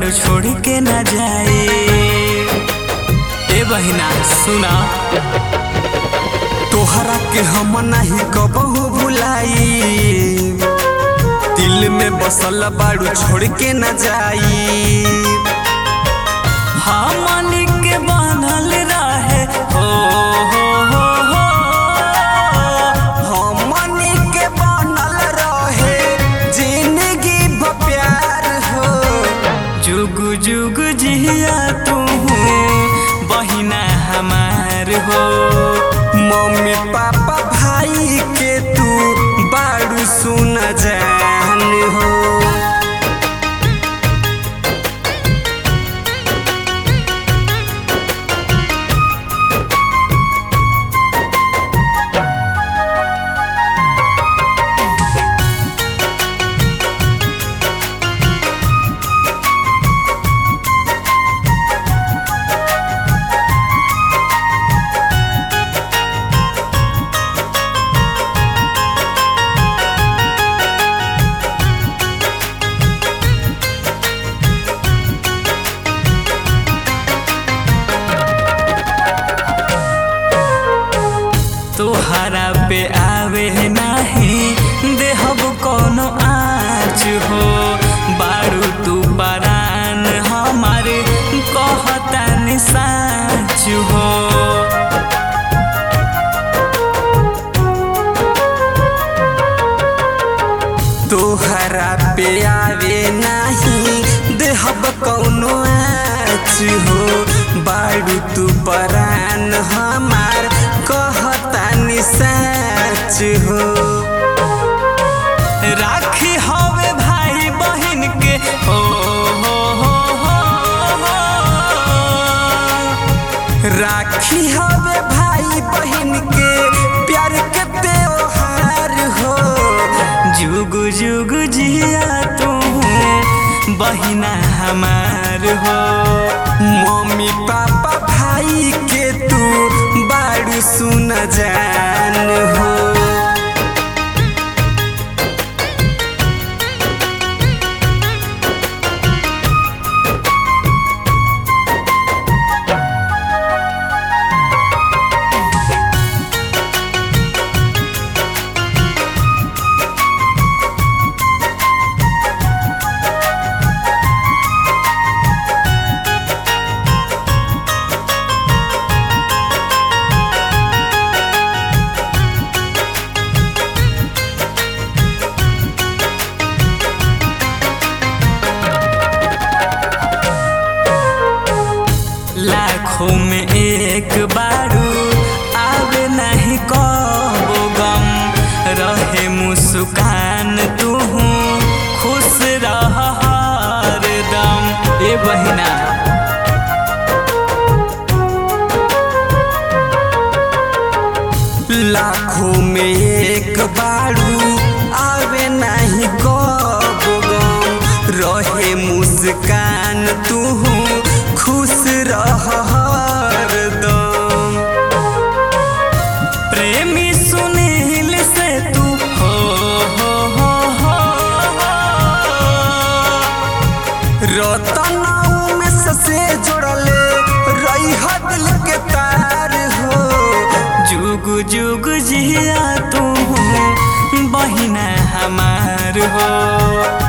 बाड़ू छोड़ के ना जाए ए बहिना सुना तोहरा के हम नहीं कबहू भुलाई दिल में बसल बाड़ू छोड़ के ना जाई हमनी के बनल रहे हो हो हो हो हमनी के बनल रहे जिंदगी भ प्यार हो जुग जुग जिया तू बहिना हमार हो मम्मी पापा भाई के तू बाड़ू सुन जान हो तोहरा पे आवे नाही देहब कोनो आँच हो बारू तू परान हमारे कहता साँच हो तोहरा पे आवे नाही देहब कौनो आँच हो बारू तू परान हमार कहता साँच हो राखी हवे भाई बहन के हो हो हो हो हो। राखी हवे भाई बहन के प्यार के त्योहार हो जुग जुग जिया तू बहिना हमार हो मम्मी पापा भाई के तू बाड़ू सुन जान हो लाखों में एक बारू आवे नहीं कबो गम रहे मुस्कान तू खुश रह हरदम ए बहिना लाखों में एक बारू आवे नहीं कबो गम रहे मुस्कान तू खुश रह हरदम प्रेमी सुनील से तू हो हो हो हो रतन में से जोड़ले रही दिल के तार हो जुग जुग जिया तू बहिना हमार हो